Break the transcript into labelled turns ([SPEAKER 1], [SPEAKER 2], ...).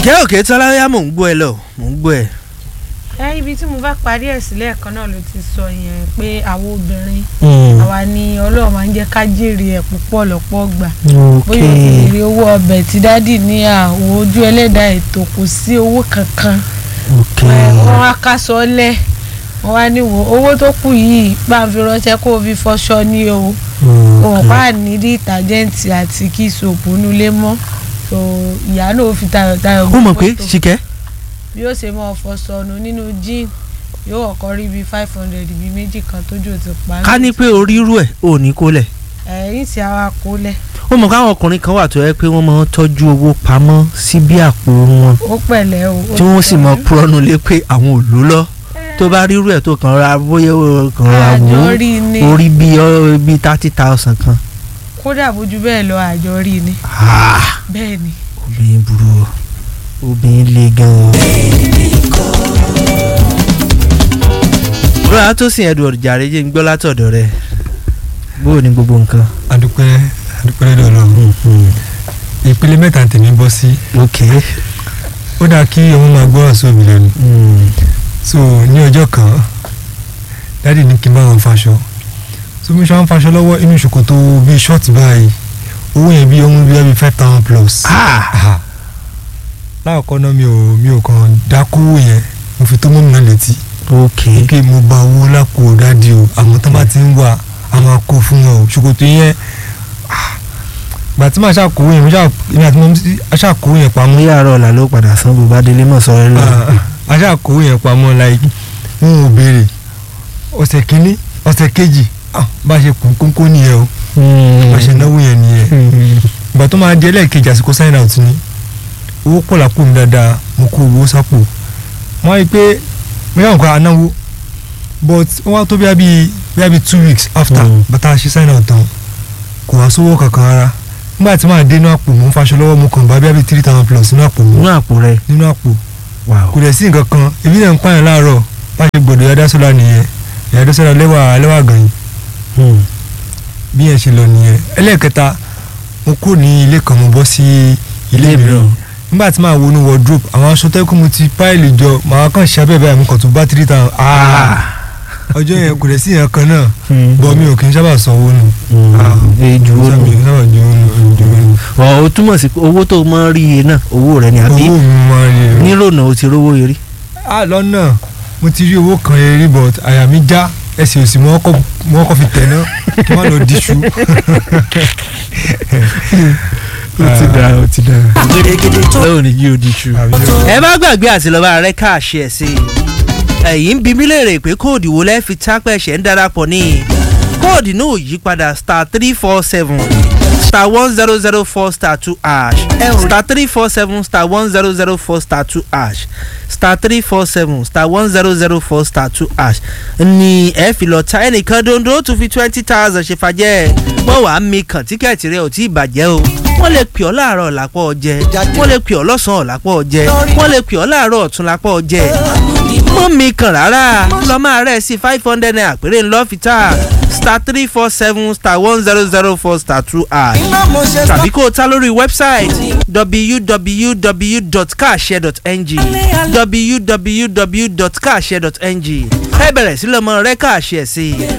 [SPEAKER 1] ṣìkẹ́ òkè tọ́láyà mò ń gbọ́ ẹ lọ mò ń gbọ́ ẹ.
[SPEAKER 2] ẹ ibi tí mo bá parí ẹ̀ sílẹ̀ kan náà ló ti sọ yẹn pé àwọn obìnrin àwa ni ọlọ́run máa ń jẹ́ ká jèrè ẹ̀ púpọ̀ lọ́pọ̀ gbà bóyá o ti rí owó ọbẹ̀ tí dádì ní àwọ̀ ojú ẹlẹ́dàá ètò kò sí owó kankan wọ́n wá ká sọ lẹ̀ wọ́n wá ní wo owó tó kù yìí bá ń fi ránṣẹ́ kó o fi fọṣọ ní o òun pa nídìí ìtàjẹ́ǹtì àti kí sòpù nulẹ̀ mọ́ so ìyá náà ó fi tayọ̀tayọ̀
[SPEAKER 1] ó mọ̀ pé
[SPEAKER 2] mọ́tò
[SPEAKER 1] ṣìkẹ́
[SPEAKER 2] bí ó ṣe mọ ọ̀fọ̀ sọnù nínú jean yóò ọkọ rí bíi five hundred bíi méjì kan tójú ti pa
[SPEAKER 1] ká ní pé orí irú ẹ̀ ò ní kó lẹ̀.
[SPEAKER 2] ẹ̀yìn tí a wá kó lẹ̀
[SPEAKER 1] ó mọ̀ káwọn ọkùnrin kan wà tó yẹ pé wọ́n máa ń tọ́jú owó pamọ́ sí bí àpò wọn
[SPEAKER 2] ó pẹ̀lẹ́ o ó
[SPEAKER 1] tí wọ́n
[SPEAKER 2] ti
[SPEAKER 1] sì mọ
[SPEAKER 2] pẹ̀lẹ́.
[SPEAKER 1] púrọ́nù lé pé àwọn ò lò lọ tó bá rí irú ẹ̀ tó kàn ra bóyá ó kàn ra wò
[SPEAKER 2] àjọ rí ni
[SPEAKER 1] ó orí bíi ọ- bíi thirty thousand kan.
[SPEAKER 2] kódà bójú bẹ́ẹ̀ lọ àjọ rí ni
[SPEAKER 1] Ah,
[SPEAKER 2] bẹ́ẹ̀ ni
[SPEAKER 1] obìnrin burú o obìnrin le gan-an. rọ́lá tó sìn Edward jàre jẹ́ ń gbọ́ látọ̀dọ̀ rẹ̀ bó o ní gbogbo nǹkan.
[SPEAKER 3] adúpẹ́ adúpẹ́ lọ́dọ̀ ọlọ́run ìpele mẹ́ta tèmi bọ́ sí
[SPEAKER 1] ok.
[SPEAKER 3] ó dáa kí ọmọ máa gbọ́ràn sí òbí lẹ́nu
[SPEAKER 1] Mm.
[SPEAKER 3] so ní ọjọ́ kan dáàdì ní kí n bá wọn faṣọ so mi ṣe wọn faṣọ lọ́wọ́ inú ṣòkòtò bíi ṣọ́ọ̀tì báyìí owó yẹn bíi ọmọ bíi five thousand plus.
[SPEAKER 1] Ah!
[SPEAKER 3] Ah. láàkọ́ náà mi ò mi ò kàn dákúwò yẹn mo fi tó mọ́ mi náà létí
[SPEAKER 1] ok.
[SPEAKER 3] pé mo gba owó lápò dáàdì o àmọ́ tó bá ti ń wà á máa kó fún wọn o ṣòkòtò yẹn ah, gbà tí màá ṣàkówó yẹn mo ṣà èmi àti mo ṣàkówó yẹn pamọ́
[SPEAKER 1] ní àárọ̀ ọ̀la ló padà san bó bá délé mọ̀ sọ̀rọ̀ lọ.
[SPEAKER 3] a ṣáà kó yẹn pamọ́ like wọn ò béèrè ọ̀sẹ̀ kínní ọ̀sẹ̀ kejì ah, bá a ṣe kún kónkó nìyẹn o bá a ṣe náwó yẹn nìyẹn ìgbà tó máa di ẹlẹ́ẹ̀kejì àsìkò sign out ni owó pọ̀ lápò mi dáadáa mo kó owó sápò wọ́n á rí i pé mo yà wọ́n kọ́ anáwó but wọ́n wá tó bí i bí i two weeks after
[SPEAKER 1] Mm.
[SPEAKER 3] bàtà ṣe sign out tán kò wá sówó kankan rárá nígbà tí màá dé inú àpò mo ń faṣọ lọ́wọ́ mo kàn bá bí i three thousand plus nínú àpò mi
[SPEAKER 1] inú àpò rẹ̀
[SPEAKER 3] nínú àpò
[SPEAKER 1] wà
[SPEAKER 3] kò dẹ̀ sí nǹkan kan ebi náà ń pààyàn láàárọ̀ bá ṣe gbọ̀dọ̀ yàda sọ́la nìyẹn yàda sọ́la lẹ́wà lẹ́wà gànyìn
[SPEAKER 1] ó.
[SPEAKER 3] bí yẹn ṣe lọ nìyẹn ẹlẹ́ẹ̀kẹta mo kúrò ní ilé kan mo bọ́ sí ilé
[SPEAKER 1] Ilé
[SPEAKER 3] mìíràn
[SPEAKER 1] mìíràn.
[SPEAKER 3] nígbà tí màá wọnú wardrobe àwọn aṣọ tẹ́kùn mo ti páìlì jọ màá kàn ṣe abẹ́ báyìí mo kàn tún bá three thousand ọjọ́ yẹn kò dẹ̀ sí yẹn kan náà bọ́ mi ò kì í sábà sanwó nù
[SPEAKER 1] èjù ó
[SPEAKER 3] mi ò
[SPEAKER 1] nù.
[SPEAKER 3] kì í sábà ju owó nù
[SPEAKER 1] ọ̀ ó túmọ̀ sí pé owó tó mọ́ rí iye náà owó rẹ̀ ni àbí
[SPEAKER 3] owó mi máa ń rí
[SPEAKER 1] nírònà ó ti rówó yẹrí.
[SPEAKER 3] ah lọ́nà mo ti rí owó kan yẹn rí but àyà mi já ẹsẹ̀ òsì mo kọ́ mo kọ́ fi tẹ̀ náà kí n má lọ díṣu.
[SPEAKER 1] ó ti dára ó ti dára. lóò ní yí odi ṣu. ẹ má gbàgbé àti lọ́ba rẹ káàṣì ẹ̀ sí i. ẹ̀yin ń bi mí léèrè pé kóòdù wo lẹ́ fi tápẹ́ ṣẹ̀ ń darapọ̀ ní. kóòdù náà yí padà star three four seven star one zero zero four star two ash star three four seven star one zero zero four star two ash star three four seven star one zero zero four star two ash ni ẹ fi lọ ta ẹnìkan dondo tún fi twenty thousand ṣe fàjẹ́ wọ́n wàá mi kàn tíkẹ́ẹ̀tì rẹ ò tí ì bàjẹ́ o wọ́n lè pè ọ́ láàárọ̀ lápọ̀ ọjẹ́ wọ́n lè pè ọ́ lọ́sàn-án lápọ̀ ọjẹ́ wọ́n lè pè ọ́ láàárọ̀ ọ̀tún lápọ̀ ọjẹ́ mọ́ mi kàn rárá lọ máa rẹ̀ sí five hundred naira péré ńlọ fi ta star three four seven star one zero zero four star two ash tàbí kó o ta lórí wẹ́bsáìtì www.kaashare.ng www.kaashare.ng ẹ bẹ̀rẹ̀ sí lọ́mọ rẹ káàṣì ẹ̀ sí i